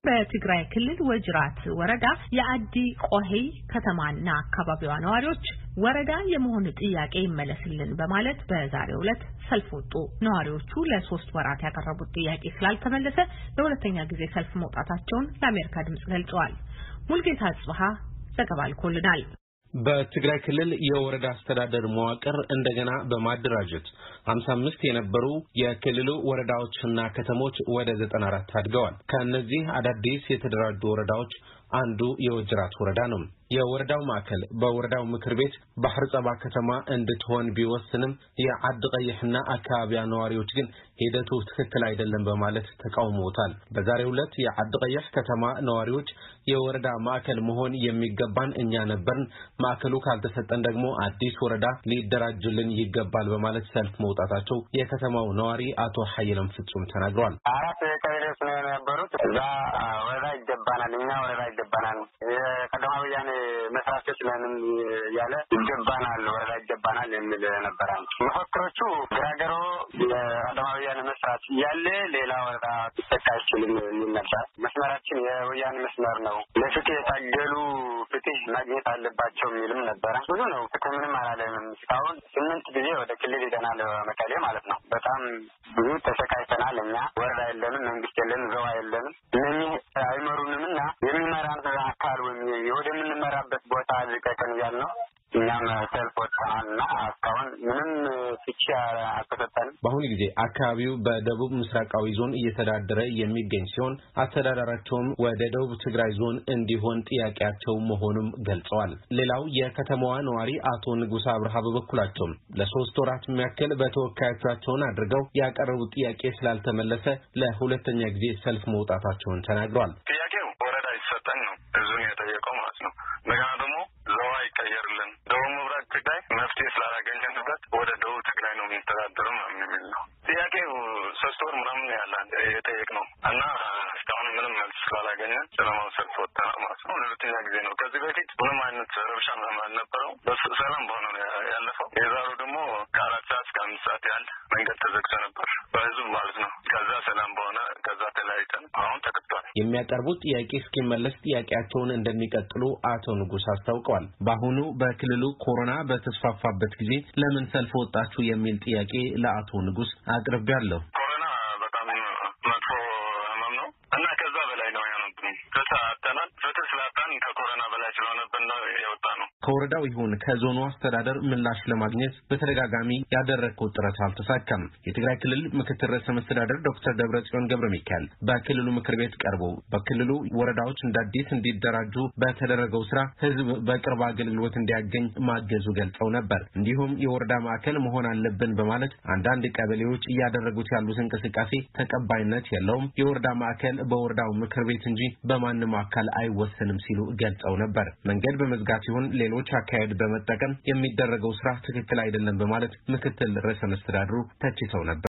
በትግራይ ክልል ወጅራት ወረዳ የአዲ ቆሄይ ከተማና አካባቢዋ ነዋሪዎች ወረዳ የመሆን ጥያቄ ይመለስልን በማለት በዛሬው ዕለት ሰልፍ ወጡ። ነዋሪዎቹ ለሶስት ወራት ያቀረቡት ጥያቄ ስላልተመለሰ ለሁለተኛ ጊዜ ሰልፍ መውጣታቸውን ለአሜሪካ ድምጽ ገልጸዋል። ሙልጌታ አጽብሃ ዘገባ ልኮልናል። በትግራይ ክልል የወረዳ አስተዳደር መዋቅር እንደገና በማደራጀት 55 የነበሩ የክልሉ ወረዳዎችና ከተሞች ወደ 94 አድገዋል። ከእነዚህ አዳዲስ የተደራጁ ወረዳዎች አንዱ የወጅራት ወረዳ ነው። የወረዳው ማዕከል በወረዳው ምክር ቤት ባህር ጸባ ከተማ እንድትሆን ቢወስንም የዓዲ ቀይሕና አካባቢያ ነዋሪዎች ግን ሂደቱ ትክክል አይደለም በማለት ተቃውመውታል። በዛሬው ዕለት የዓዲ ቀይሕ ከተማ ነዋሪዎች የወረዳ ማዕከል መሆን የሚገባን እኛ ነበርን፣ ማዕከሉ ካልተሰጠን ደግሞ አዲስ ወረዳ ሊደራጅልን ይገባል በማለት ሰልፍ መውጣታቸው የከተማው ነዋሪ አቶ ሀይለም ፍጹም ተናግረዋል። አራት ቀበሌዎች ነው የነበሩት። እዛ ወረዳ ይገባናል፣ እኛ ወረዳ ይገባናል፣ የቀዳማዊ ወያኔ መስራቾች ነንም እያለ ይገባናል፣ ወረዳ ይገባናል የሚል ነበረ። መፈክሮቹ ግራገሮ የቀዳማዊ ወያኔ መስራች እያለ ሌላ ወረዳ ሊተካ አይችልም የሚል ነበር። መስመራችን የወያኔ መስመር ነው፣ ለፍትህ የታገሉ ፍትህ ማግኘት አለባቸው የሚልም ነበረ። ብዙ ነው። ፍትህ ምንም አላለንም። እስካሁን ስምንት ጊዜ ወደ ክልል ሄደናል፣ መቀሌ ማለት ነው። በጣም ብዙ ተሰቃይተናል። እኛ ወረዳ የለንም፣ መንግስት የለንም፣ ዘዋ የለንም። እነኚህ አይመሩንም እና የሚመራን አካል ወይም ወደምንመራበት ቦታ ልቀቀን እያል ነው እኛም ሰልፍ ወጥተናል እና እስካሁን ምንም ፍቺ አልተሰጠንም። በአሁኑ ጊዜ አካባቢው በደቡብ ምስራቃዊ ዞን እየተዳደረ የሚገኝ ሲሆን አስተዳደራቸውም ወደ ደቡብ ትግራይ ዞን እንዲሆን ጥያቄያቸው መሆኑም ገልጸዋል። ሌላው የከተማዋ ነዋሪ አቶ ንጉሳ አብርሃ በበኩላቸውም ለሶስት ወራት የሚያክል በተወካዮቻቸውን አድርገው ያቀረቡት ጥያቄ ስላልተመለሰ ለሁለተኛ ጊዜ ሰልፍ መውጣታቸውን ተናግረዋል። ጥያቄው ወረዳ ይሰጠን ነው ህዝቡን የጠየቀው ማለት ነው። እንደገና ደግሞ ዘዋ ይቀየርልን ደቡብ ምብራቅ ትግራይ መፍትሄ ስላላገኘንበት ወደ ደቡብ ትግራይ ነው የሚተዳደረው የሚል ነው ጥያቄው። ሶስት ወር ምናምን ያለን የጠየቅነው እና እስካሁን ምንም መልስ ስላላገኘን ሰላማዊ ሰልፍ ወጥተናል ማለት ነው። ለሁለተኛ ጊዜ ነው። ከዚህ በፊት ምንም አይነት ረብሻ አልነበረው፣ ሰላም በሆነ ነው ያለፈው። የዛሬው ደግሞ ከአራት ሰዓት እስከ አምስት ሰዓት ያህል መንገድ ተዘግቶ ነበር በህዝብ ማለት ነው። ከዛ ሰላም በሆነ ከዛ ተለያይተን አሁን ተከቷል። የሚያቀርቡት ጥያቄ እስኪመለስ ጥያቄያቸውን እንደሚቀጥሉ አቶ ንጉስ አስታውቀዋል። በአሁኑ በክልሉ ኮሮና በተስፋፋበት ጊዜ ለምን ሰልፍ ወጣችሁ የሚል ጥያቄ ለአቶ ንጉስ አቅርቤያለሁ። ኮሮና በጣም መጥፎ ህመም ነው እና ከዛ በላይ ነው የሆነብን። ፍትህ አጥተናል። ፍትህ ስላጣን ከኮሮና በላይ ስለሆነብን ነው የወጣ ነው። ከወረዳው ይሁን ከዞኑ አስተዳደር ምላሽ ለማግኘት በተደጋጋሚ ያደረግኩት ጥረት አልተሳካም። የትግራይ ክልል ምክትል ርዕሰ መስተዳደር ዶክተር ደብረጽዮን ገብረ ሚካኤል በክልሉ ምክር ቤት ቀርቦ በክልሉ ወረዳዎች እንደ አዲስ እንዲደራጁ በተደረገው ስራ ህዝብ በቅርብ አገልግሎት እንዲያገኝ ማገዙ ገልጸው ነበር። እንዲሁም የወረዳ ማዕከል መሆን አለብን በማለት አንዳንድ ቀበሌዎች እያደረጉት ያሉት እንቅስቃሴ ተቀባይነት የለውም፣ የወረዳ ማዕከል በወረዳው ምክር ቤት እንጂ በማንም አካል አይወሰንም ሲሉ ገልጸው ነበር። መንገድ በመዝጋት ይሁን ሌሎች አካሄድ በመጠቀም የሚደረገው ስራ ትክክል አይደለም በማለት ምክትል ርዕሰ መስተዳድሩ ተችተው ነበር።